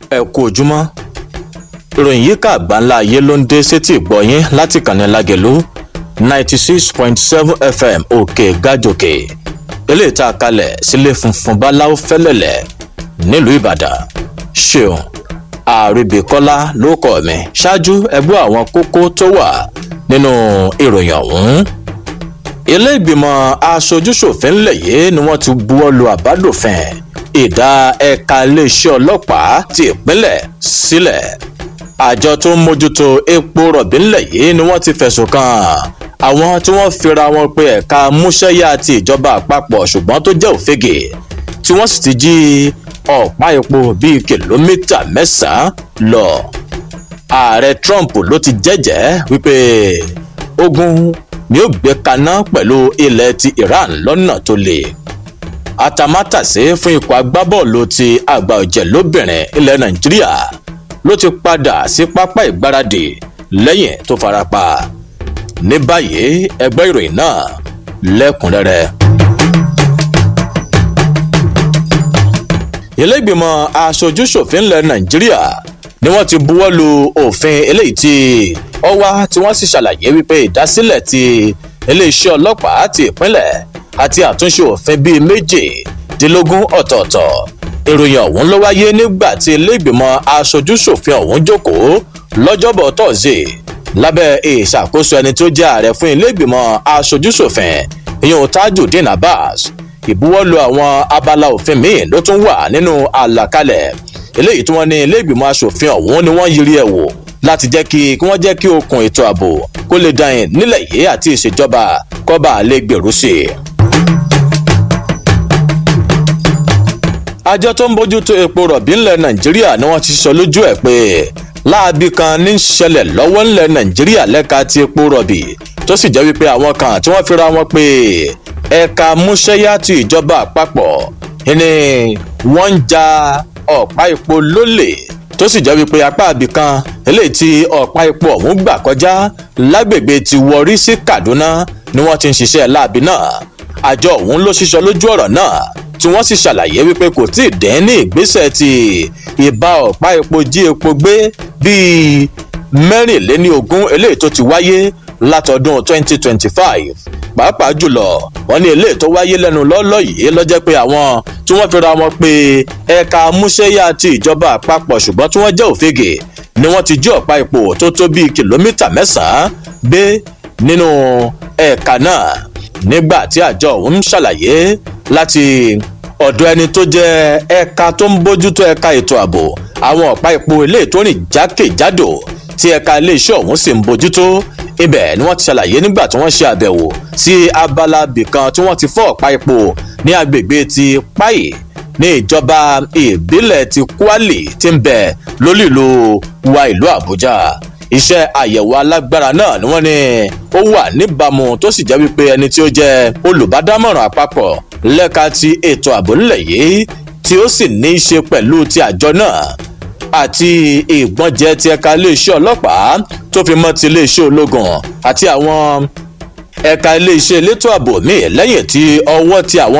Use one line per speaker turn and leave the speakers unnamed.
ẹ kú ojúmọ́ ìròyìn yìí ká àgbáńlá ayé ló ń dé sétí ìgbọ̀yìn láti kànnì lágẹ̀lú ninety six point seven fm òkè gàjòkè eléyìí tá a kalẹ̀ sílé funfun báláwo fẹ́lẹ̀lẹ̀ nílùú ìbàdàn ṣeun àríbíkọ́lá ló kọ́ mi ṣáájú ẹgbẹ́ àwọn kókó tó wà nínú ìròyìn ọ̀hún ilé ìgbìmọ̀ aṣojúṣòfin ńlẹ̀ yìí ni wọ́n ti buwọ́ lu àbádòfin ìdá ẹ̀ka iléeṣẹ́ ọlọ́pàá ti ìpínlẹ̀ sílẹ̀ àjọ tó ń mójútó epo rọ̀bì ńlẹ̀ yìí ni wọ́n ti fẹ̀sùn kàn àwọn tí wọ́n fira wọn pé ẹ̀ka múṣẹ́yà ti ìjọba àpapọ̀ ṣùgbọ́n tó jẹ́ òfegè tí wọ́n sì ti jí ọ̀pá epo bíi kìlómítà mẹ́sàn-án lọ ààrẹ trump ló ti jẹ́jẹ́ wípé ogun ni ó gbé kaná pẹ̀lú ilẹ̀ ti iran lọ́nà tó le atamátàsé fún ikọ̀ agbábọ́ọ̀lù ti àgbà ọ̀jẹ̀ lóbìnrin ilẹ̀ nàìjíríà ló ti padà sí pápá ìgbáradì lẹ́yìn tó farapa ní báyìí ẹgbẹ́ ìròyìn náà lẹ́kùnrẹ́rẹ́. ilégbìmọ̀ aṣojúṣòfin ilẹ̀ nàìjíríà ni wọ́n ti buwọ́ lu òfin eléyìí tí ó wá tí wọ́n sì ṣàlàyé wípé ìdásílẹ̀ ti iléeṣẹ́ ọlọ́pàá ti ìpínlẹ̀ àti àtúnṣe òfin bíi méjìdínlógún ọ̀tọ̀ọ̀tọ̀ ìròyìn ọ̀hún ló wáyé nígbà tí ilégbìmọ̀ aṣojúṣòfin ọ̀hún jókòó lọ́jọ́bọ̀ tọ́sídẹ̀ẹ́ lábẹ́ ìṣàkóso ẹni tó jẹ́ ààrẹ fún ilégbìmọ̀ aṣojúṣòfin ìyẹn tajudeen abbas ìbuwọ́lù àwọn abala òfin míì ló tún wà nínú àlàkalẹ̀ eléyìí tí wọ́n ní ilégbìmọ̀ aṣòfin ọ̀hún ni wọ́n yiri ẹ̀ wò láti jẹ́ kí kí wọ́n jẹ́ kí okùn ètò ààbò kó lè dàyìn nílẹ̀ yìí àti ìṣèjọba kọ́ba lè gbèrú sí i. àjọ tó ń bójútó epo rọ̀bì ńlẹ̀ nàìjíríà ni wọ́n ti sọ lójú ẹ̀ pé láabi kan ní ṣẹlẹ̀ lọ́wọ́ ńlẹ̀ nàìjíríà lẹ́ka ti epo rọ̀bì tó sì jẹ́ wípé àwọn kan tí wọ́n fira wọn pé ẹ̀ka múṣẹ́yá ti ìjọba àpapọ̀ ni wọ́n ń ja ọ̀pá epo lólè tó sì jẹ́ wípé apá àbí kan eléyìí tí ọ̀pá epo ọ̀hún gbà kọjá lágbègbè ti wọrí sí kaduna ni wọ́n ti ń ṣiṣẹ́ láabi náà àjọ ọ̀hún ló ṣiṣọ lójú ọ̀rọ̀ náà tí wọ́n sì ṣàlàyé wípé kò tí ì dẹ́n ní ìgbésẹ̀ ti ìbá ọ̀pá epo jí epo gbé bíi mẹ́rìnléní ogún eléyìí tó ti wáyé látọdún 2025 pàápàá jùlọ wọn ní eléyìí tó wáyé lẹ́nu lọ́lọ́ yìí lọ́jẹ́ pé àwọn tí wọ́n fira wọn pé ẹ̀ka múṣẹ́yà ti ìjọba àpapọ̀ ṣùgbọ́n tí wọ́n jẹ́ òfegè ni wọ́n ti jí ọ̀pá epo tó tó bíi kìlómítà mẹ́sàn-án gbé nínú ẹ̀ka náà nígbà tí àjọ ọ̀hún ṣàlàyé láti ọ̀dọ̀ ẹni tó jẹ́ ẹ̀ka tó ń bójútó ẹ̀ka ètò ààbò àwọn ọ̀pá epo eléyìí tó rìn jákèjádò tí ẹ̀ka iléeṣẹ́ ọ̀hún sì ń bójútó ibẹ̀ ni wọ́n ti ṣàlàyé nígbà tí wọ́n ṣe àbẹ̀wò sí abala bìkan tí wọ́n ti fọ́ ọ̀pá epo ní agbègbè ti páì ní ìjọba ìbílẹ̀ ti kwali ti ń bẹ̀ lólìlú wa ìlú àbújá iṣẹ́ àyẹ̀wò alágbára náà ni wọ́n ní ó wà níbàámu tó sì jẹ́ wípé ẹni tí ó jẹ́ olùbádámọ̀ràn àpapọ̀ lẹ́ka ti ètò ààbò ńlẹ̀ yìí tí ó sì ní í ṣe pẹ̀lú ti àjọ náà àti ìgbọ́njẹ ti ẹ̀ka iléeṣẹ́ ọlọ́pàá tó fi mọ́ ti iléeṣẹ́ ológun àti àwọn ẹ̀ka iléeṣẹ́ elétò ààbò míì lẹ́yìn tí ọwọ́ ti àwọn